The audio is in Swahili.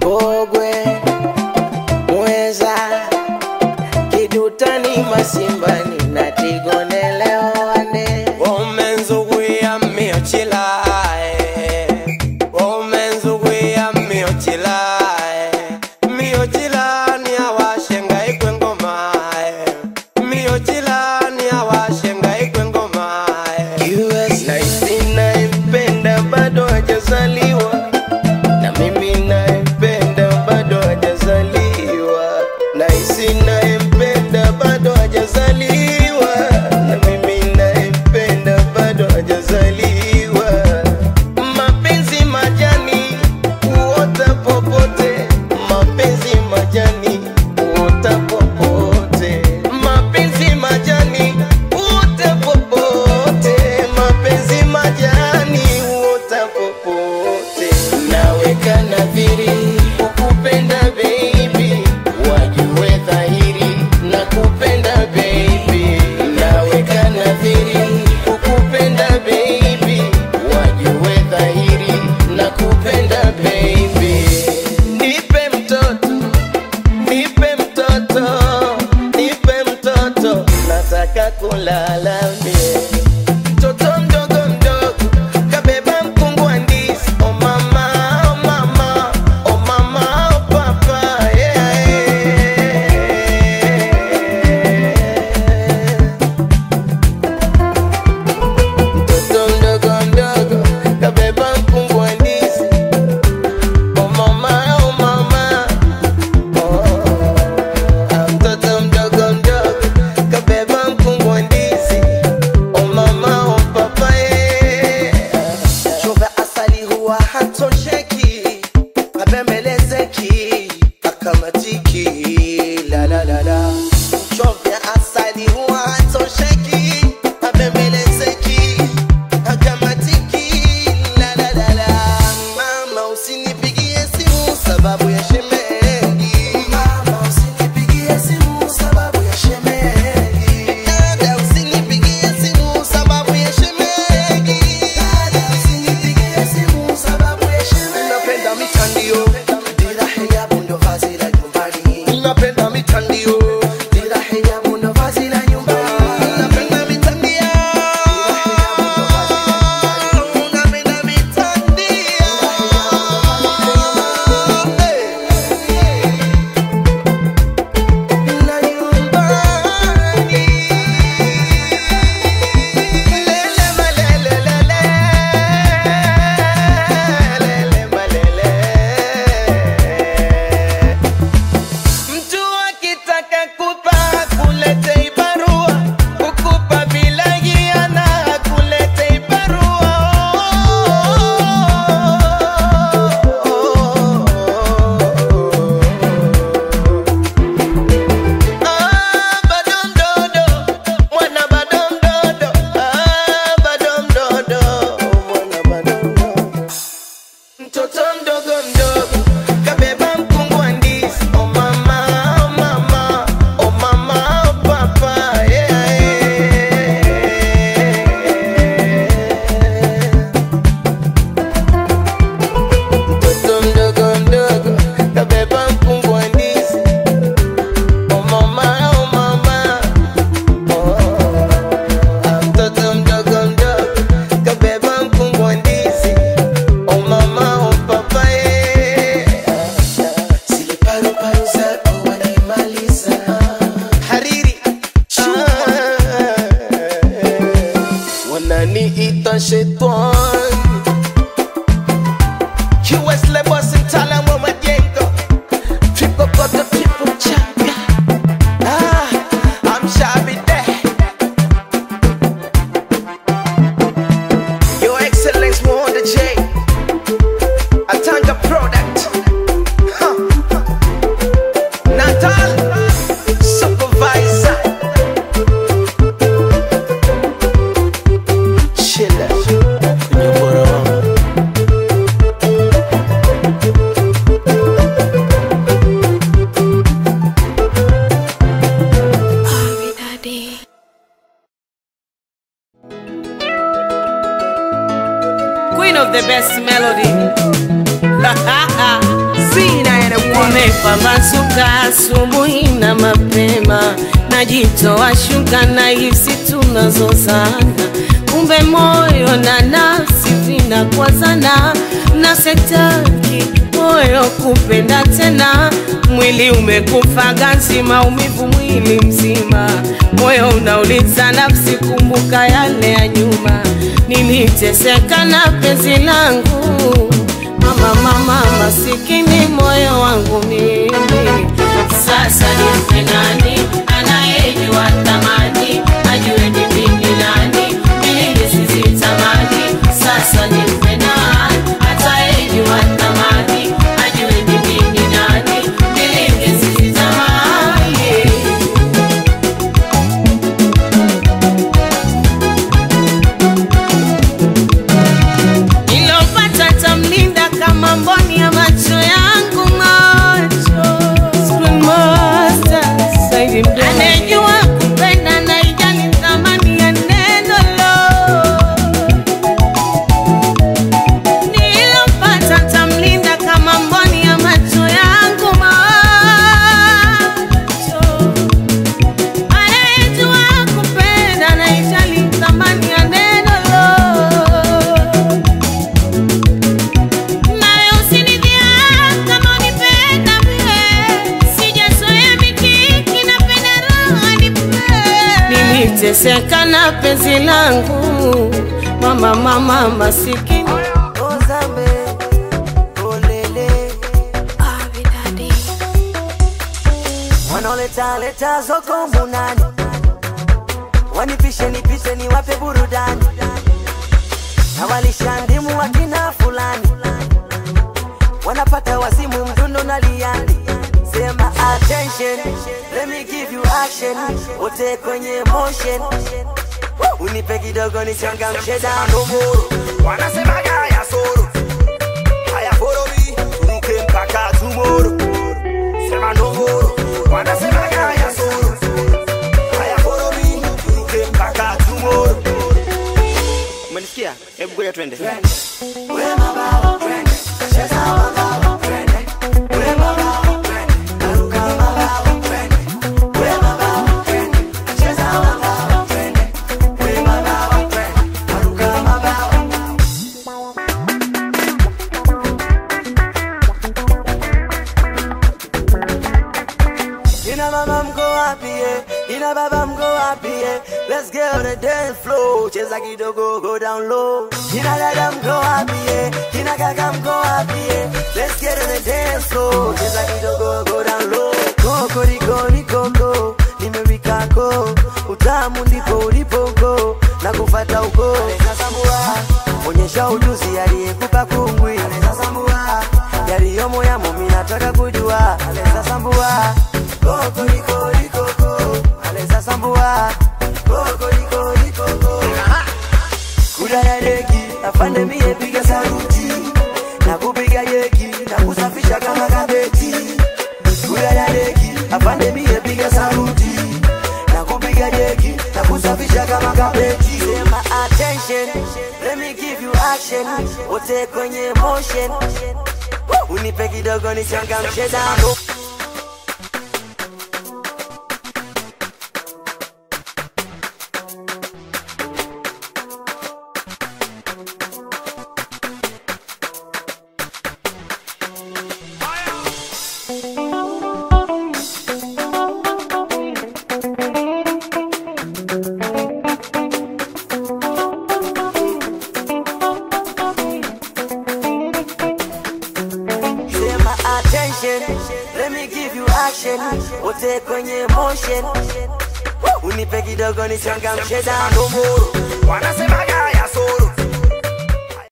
Mbogwe, Mweza, Kidutani, Masimbani na Tigone leo wane Womenzuguya miochilae Womenzuguya miochilae Miochilani awashenga ikwe ngomae Miochilani awashenga ikwe ngomae US Naisi naipenda bado hajazaliwa na mimi naipenda bado hajazaliwa Naisi naipenda bado hajazaliwa na mimi naipenda bado hajazaliwa Mapenzi majani huota popote Mapenzi majani huota popote Mapenzi majani huota popote Mapenzi majani huota popote Naweka nadhiri kukupenda baby Wajue dhahiri na kupenda baby Naweka nadhiri kukupenda baby Wajue dhahiri na kupenda baby Nipe mtoto Nipe mtoto, nipe mtoto, nataka kulala mie. Mtoto mdogo mdogo, kabeba mkungu wa ndizi. Oh mama, oh mama, oh mama, oh papa, yeah, yeah. Mtoto mdogo mdogo, kabeba mkungu wa ndizi. Oh mama, oh mama, Ah, mtoto mdogo mdogo kabeba mkungu wa ndizi o mama o papa chova asali huwa hatosheki abembelezeki akamatiki la la la la chovya asali huwa hatosheki abembelezeki akamatiki la la la la mama usinipigie simu sababu ya shemeji mama usinipigie simu sababu ya shemeji dada usinipigie simu sababu ya shemeji dada usinipigie simu sababu ya shemeji napenda mitandio dira hijabu ndo vazi la nyumbani napenda mitandio dira hijabu ndo vazi la nyumbani napenda mitandio napenda mitandio na nyumbani lele malele lele lele malele Mtu akitaka kupa kulete barua, kukupa bila hiana kulete barua. Ah, bado mdodo, mwana bado mdodo. Ah, bado mdodo, mwana bado mdodo. Mtoto mdogo mdogo kabeba mkungu wa ndizi. Oh mama, oh mama, oh mama, oh papa, yeah, yeah. Mtoto mdogo mdogo kabeba mkungu wa ndizi. Oh mama, oh mama, oh. Ah, Mtoto mdogo mdogo kabeba mkungu wa ndizi. Oh mama, oh papa, eh. Napambazuka asubuhi na mapema, najitoa shuka na hisi tunazozana, kumbe moyo na nafsi vinakwazana, na setaki moyo kupenda tena, mwili umekufa ganzi, maumivu mwili mzima, moyo unauliza nafsi, kumbuka yale ya nyuma, niliteseka na penzi langu mama mama masikini moyo wangu mimi sasa nimpe nani anayejua thamani ajue ni mimi nani mimi sisitamani sasa nimpe nani atayejua thamani ajue ni mimi nani mimi sisitamani nilopata tamlinda kama mboni ya macho yangu macho Screen master, Saidi Mdomo. anejua kupenda na ijali thamani ya neno lo nilopata tamlinda kama mboni ya macho yangu macho anayejua kupenda na ijali thamani ya neno lo nawe usinidhia kama unipenda mie, sijazoea mikiki, napenda raha nipe. Niliteseka na penzi langu mama mama masikini Ozambe, olele. Wanaoleta leta zoko munani, wanipishe nipite niwape burudani, na walisha ndimu wakina fulani, wanapata wasimu mdundo na liani. Sema attention, let me give you action, wote kwenye motion, unipe kidogo nichangamshe damu wanasemaga haya soro haya foromi turuke mpaka tumoro sema ndomoro wanasemaga haya soro haya foromi turuke mpaka tumoro umenisikia hebu ngoja twende Ina mama mko wapi eh? Ina baba mko wapi eh? Let's get on the dance floor. Cheza kidogo go down low. Ina dada mko wapi eh? Ina kaka mko wapi eh? Let's get on the dance floor. Cheza kidogo go down low. Koko riko ni koko. Nimewika ko. Utamu ndipo ulipo go. Na kufata uko. Sasambua. Onyesha ujuzi aliyekupa kungwi. Sasambua. Yaliyomo yamo mimi nataka kujua. Sasambua. Koko riko riko ko. Aleza sambua. Koko riko riko ko. Kula ya deki, afande mie piga saruti. Na kupiga yeki, na kusafisha kama kabeti. Kula ya deki, afande mie piga saruti. Na kupiga yeki, na kusafisha kama kabeti. Sema attention, let me give you action. Wote kwenye motion. Unipe kidogo nichangamshe damu. Sema attention, let me give you action. Wote kwenye motion. Unipe kidogo nichangamshe damu. wanasemaga